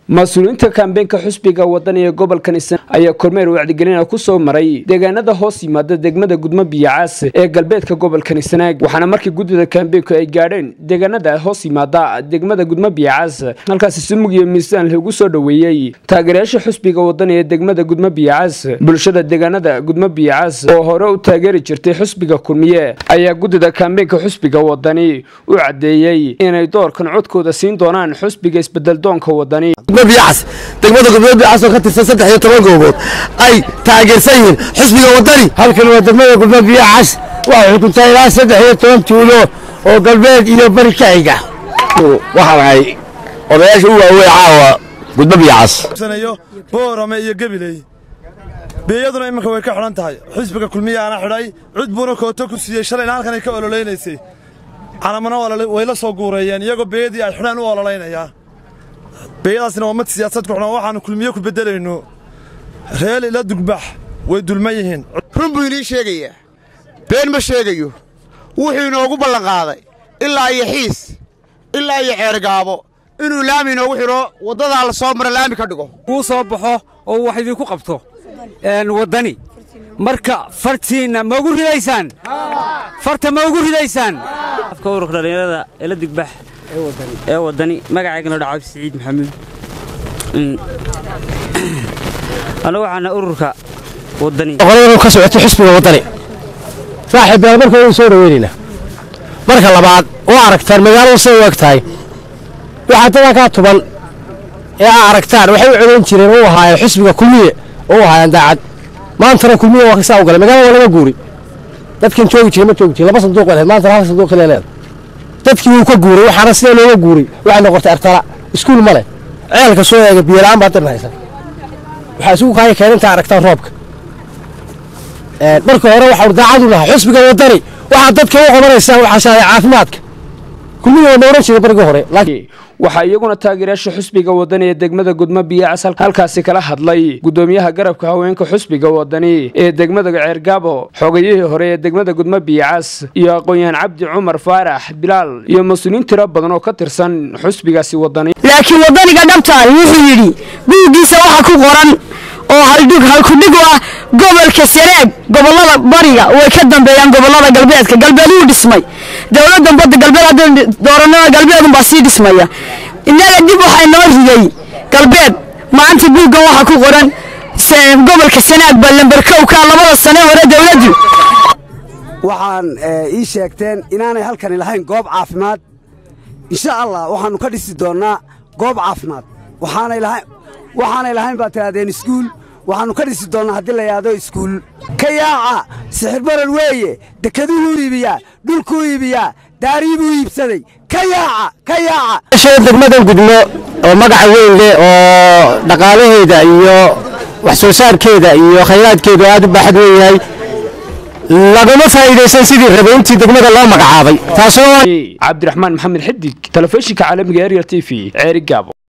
mas-uuliyiinta kaambeenka xusbiga wadani ee gobolkan isna ayaa kormeer wacdigelina ku soo maray deegaanada hoos yimaada degmada gudmo biyacaas ee galbeedka gobolkan isnaag waxaana markii guddida kaambeenku ay gaadheen deegaanada hoos yimaada degmada gudmo biyacaas halkaasi sumug iyo miisaan lagu soo dhoweeyey taageerayaasha xusbiga wadani ee degmada gudmo biyacaas bulshada deegaanada gudmo biyacaas oo hore u taageeri jirtay xusbiga kulmiye ayaa guddida kaambeenka xusbiga wadani u caddeeyey inay doorkan codkooda siin doonaan xusbiga isbedeldoonka wadani biyacas degmada gudmada biyacas oo ka tirsan saddex iyo toban goobood ay taageersan yihiin xusbiga wadani halkan waa degmada gudmada biyacas waxay xukuntaa ilaa saddex iyo toban tuulo oo galbeed iyo bari ka xiga waxaan ahay odayaasha u waaweyn caawa gudmo biyacas boorame iyo gebiley beeyaduna iminka way ka xidhan tahay xusbiga kulmiyaana xidhay cud buuna kooto ku siiyey shalayna halkanay ka ololeynaysay calamana way la soo guureeyeen iyagoo beeyadii ay xidhaan u ololaynayaa beeyadaasna waa mid siyaasad ku xidhan waxaannu kulmiye ku beddelayno reel ila dugbax way dulman yihiin run buu inii sheegayaa been ma sheegayo wuxuu inoogu ballanqaaday ilaa iyo xiis ilaa iyo ceergaabo inuu laami inoogu xidho waddadaa la soo mara laami ka dhigo kuu soo baxo oo wax idinku qabto waddani marka fartiinna ma ugu ridaysaan farta ma ugu ridaysaan afka ururka dhallinyarada ela digbax ee waddani magacaygana dhaca cabdi siciid maxamuud annagu waxaana ururka waddani qolada ka socotay xusbiga waddani saaxiib beel marka waynu soo dhaweynaynaa marka labaad oo aragtaan magaaladu say u eg tahay waxaa dadaa kaa tuban ee aa aragtaan waxay u codayn jireen u ahaayeen xusbiga kulmiye oo u ahaayeen daacad maantana kulmiye waa kasaa u galay magaalada waa laga guuray dadkan joogi jiray ma joogi jirin laba sanduuq leed maantana hal sanduuq kale leed dadkii wuu ka guuray waxaana sida looga guuray waxay noqotay artala iskuul ma leh ceelka soo eega biyola'aan baa dirna haysan waxaa isugu kaaya keenintaa aragtaan roobka marka hore waxau daacadu lahaa xusbiga waddani waxaad dadka u qabanaysaan waxaashaaya caafimaadka kulmiga waa nooran jiray barigii hore waxaa iyaguna taageerayaasha xusbiga wadani ee degmada gudmo biyacas halkaasi kala hadlay gudoomiyaha garabka haweenka xusbiga wadani ee degmada ceergaabo xogayihii hore ee degmada gudmo biyacas iyo aqoon-yahan cabdi cumar faarax bilaal iyo mas-uuliyiin tiro badan oo ka tirsan xusbigaasi wadani laakiin waddaniga dhabtaani wuxuu yidhi buuggiisa waxa ku qoran oo haldhig halkudhig u ah gobolka sanaag gobollada bariga way ka dambeeyaan gobollada galbeedka galbeed wuu dhismay dowladdan badda galbeed haddaynu dooranada galbeedunbaa sii dhismaya innaga dib waxaa noo riday galbeed maanta buuggan waxaa ku qoran gobolka sanaag baa lambarkowkaa labada sane hore dowladdu waxaan ii sheegteen inaanay halkani lahayn goob caafimaad insha allah waxaannu ka dhisi doonnaa goob caafimaad waxaanay lahayn baad tidhahdeen iskuul waxaannu ka dhisi doonnaa haddii la yidhaahdo iskuul ka yaaca sixirbaran weeye dekeduhuu iibiyaa dhulkuu iibiyaa daarii buu iibsaday ka yaaca ka yaaca degmadan gudmo oo magaca weyn leh oo dhaqaalaheeda iyo wax soo saarkeeda iyo khayraadkeedu aad u baaxad weyn yahay lagama faa'iidaysan sidii rabay intii degmada loo magacaabay taasoo cabdiraxmaan maxamed xidig telefishinka caalamiga ariel t v ceeri gaabo